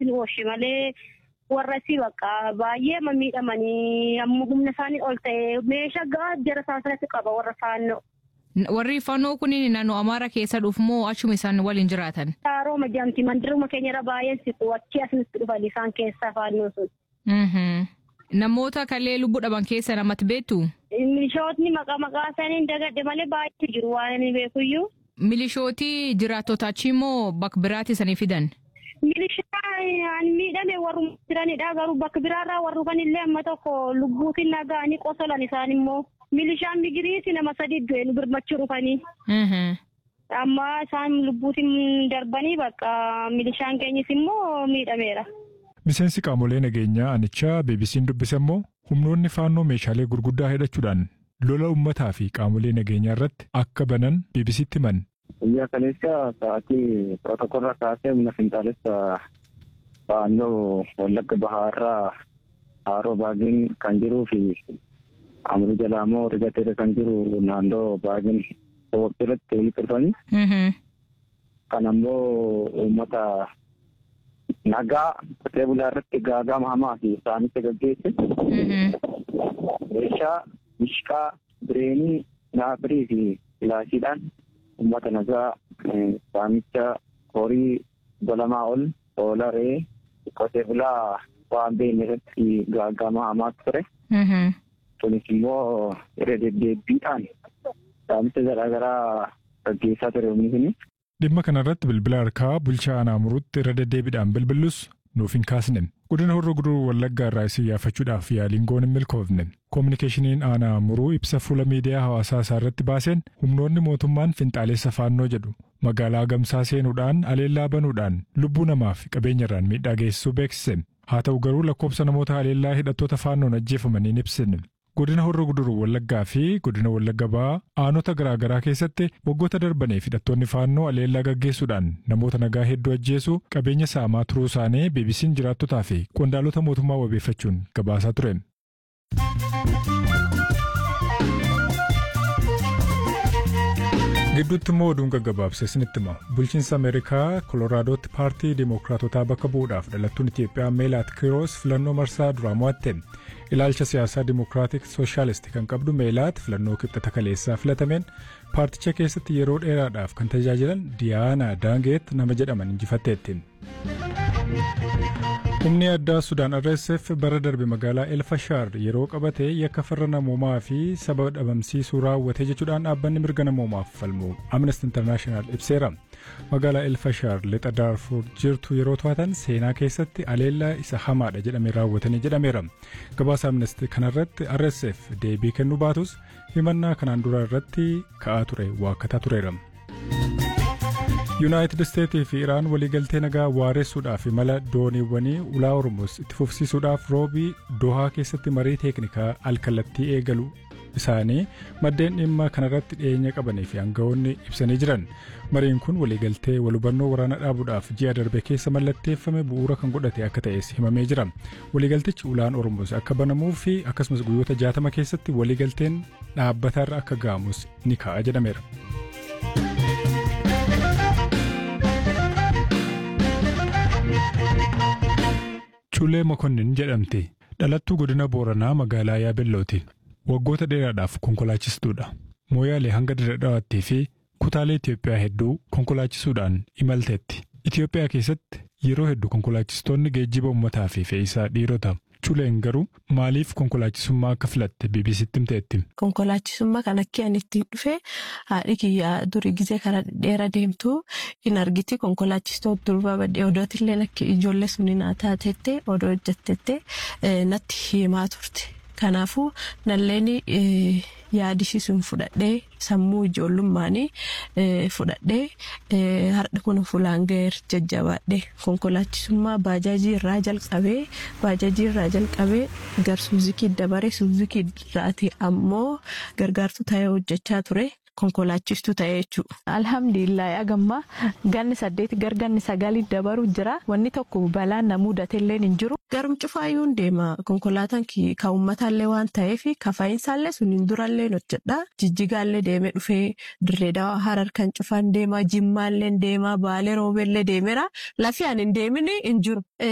namatti nu oolche malee warra si bakka baay'ee miidhamanii amma humna isaanii ol ta'e meeshaa gahaa jara isaanitti qaba warra faannoo. Warri faannoo kun naannoo Amaara keessa dhufu moo achuma isaan waliin jiraatan? Harooma jedhamti mandiruma keenya irra baay'een siqu achi asinitti dhufan isaan keessaa faannoo sun. Namoota kallee lubbuu dhaban keessa namatti beektu? Milishootni maqaa maqaa isaanii dagadhe malee baay'eetu jiru waan inni beekuyyuu. Milishootii jiraattota achii moo bakka biraatti isanii fidan? Milishaan miidhame warri jiranidha garuu bakka biraarraa warri kanillee amma tokko lubbuutiin nagaanii qosolan isaan immoo milishaan migiriiti nama sadi du'e nu birmachuu dhufanii. Amma isaan lubbuutiin darbanii bakka milishaan keenyis immoo miidhameera. Miseensi qaamolee nageenyaa anichaa BBC'n dubbise immoo humnoonni faannoo meeshaalee gurguddaa hidhachuudhaan lola uummataa fi qaamolee nageenyaa irratti akka banan BBC'tti himan. Biyya kaleessa sa'aatii pirootokoolaa kaasee humna finxaalessa faannoo wallagga bahaarraa haroo baagin kan jiruu fi amurii jalaa immoo rigateera kan jiru naannoo baagin irratti walitti dhufanii. Kan ammoo uummata nagaa qotee bulaa irratti gaagama hamaa fi saamicha gaggeesse. Meeshaa mishqaa bireenii naafirii fi filaashiidhaan uummata nagaa saamicha horii golamaa ol hoolaa re'ee qotee bulaa waan beekne irratti gaagama hamaa ture. Kunis immoo irra deddeebiidhaan saamicha garaagaraa gaggeessaa ture humni kun. Dhimma kanarratti bilbila harkaa bulchaa aanaa muruutti irra deddeebiidhaan bilbillus nuuf hin kaasne. Godina horroo guduruu wallaggaa irraa isin yaafachuudhaaf yaaliin goon hin milkoofne. Koominikeeshiniin aanaa muruu ibsa fuula miidiyaa hawaasaa isaa irratti baaseen humnoonni mootummaan finxaaleessa faannoo jedhu magaalaa gamsaa seenuudhaan aleellaa banuudhaan lubbuu namaa fi qabeenyarraan miidhaa geessisuu beeksise. Haa ta'u garuu lakkoofsa namoota aleellaa hidhattoota faannoon ajjeefamanii hin ibsine. Godina horroo guduruu wallaggaa fi godina wallagga ba'aa aanota garaagaraa keessatti waggoota darbaniif hidhattoonni faannoo aleellaa gaggeessuudhaan namoota nagaa hedduu ajjeesuu qabeenya saamaa turuu isaanii BBC'n jiraattotaa fi qondaalota mootummaa wabeeffachuun gabaasaa ture. gidduutti immoo oduun gaggabaabse isinitti hima bulchiinsa ameerikaa koloraadooti paartii dimookiraatotaa bakka bu'uudhaaf dhalattuun itiyoophiyaa meelaat kiiroos filannoo marsaa duraa mo'atte ilaalcha siyaasaa dimookiraatik sooshaalisti kan qabdu meelaat filannoo kibxata kaleessaa filatameen paarticha keessatti yeroo dheeraadhaaf kan tajaajilan diyaana daangeet nama jedhaman injifatteetti. humni addaa sudaan rsf bara darbe magaalaa elfashaar yeroo qabate yakka farra namoomaa fi saba dhabamsiisuu raawwate jechuudhaan dhaabbanni mirga namoomaaf falmu amnesty international ibseera magaalaa elfashaar lixa daarfuur jirtu yeroo to'atan seenaa keessatti aleellaa isa hamaadha jedhamee raawwatanii jedhameera gabaasa amnesty kanarratti rsf deebii kennuu baatus himannaa kanaan dura irratti ka'aa ture waakkataa tureera. yuunaayitid isteetii fi iraan waliigaltee nagaa waaressuudhaaf imala dooniiwwanii ulaa ormus itti fufsiisuudhaaf roobii dohaa keessatti marii teeknikaa alkallattii eegalu isaanii maddeen dhimma kanarratti dhiyeenya qabanii fi aangawoonni ibsanii jiran mariin kun waliigaltee walhubannoo waraana dhaabuudhaaf ji'a darbe keessa mallatteeffame bu'uura kan godhate akka ta'es himamee jira waliigaltichi ulaan ormus akka banamuu fi akkasumas guyyoota jaatama keessatti waliigalteen dhaabbataarra akka ga'amus ni kaa'a jedhameera. Cuulee Mokonnin jedhamti. Dhalattuu godina Booranaa magaalaa Yaabellooti. Waggoota dheeraadhaaf konkolaachistuudha. Mooyaalee hanga Dirredhawaattii fi kutaalee Itoophiyaa hedduu konkolaachisuudhaan imalteetti. Itoophiyaa keessatti yeroo hedduu konkolaachistoonni geejjiba uummataa fi fe'iisaa dhiirota. Cuuleen garuu maaliif konkolaachisummaa akka filatte BBC'tti himteetti. Konkolaachisummaa kan akka ani ittiin dhufe haadhi kiyyaa durii gizee karaa dheeraa deemtu hin argiti konkolaachistoota durbaa badhee odootillee akka ijoollee suni naa taatettee odoo hojjettettee natti himaa turte. Kanaafuu nalleen yaadisiisuun fudhadhee sammuu ijoollummaanii fudhadhee har'a kun fuulaan ga'eer jajjabaadhee konkolaachisummaa baajaajii irraa jalqabee baajaajii irraa jalqabee gar suuzikii dabaree suuzikii irraati ammoo gargaartuu ta'ee hojjechaa ture. konkolaachistuu ta'ee jechuudha. Alhamdulillah agamma ganni saddeeti gar ganni sagalii dabaru jira wanni tokko balaan na mudateellee hin jiru. Garum cufaayyuu deema konkolaataan kan uummataallee waan ta'eef kafa'insaallee suniin durallee hojjedha. Jijjigaallee deemee dhufee dirree dawaa harar kan cufaan deema jimmaallee deema baalee roobeellee deemeera lafi ani hin deemini hin jiru.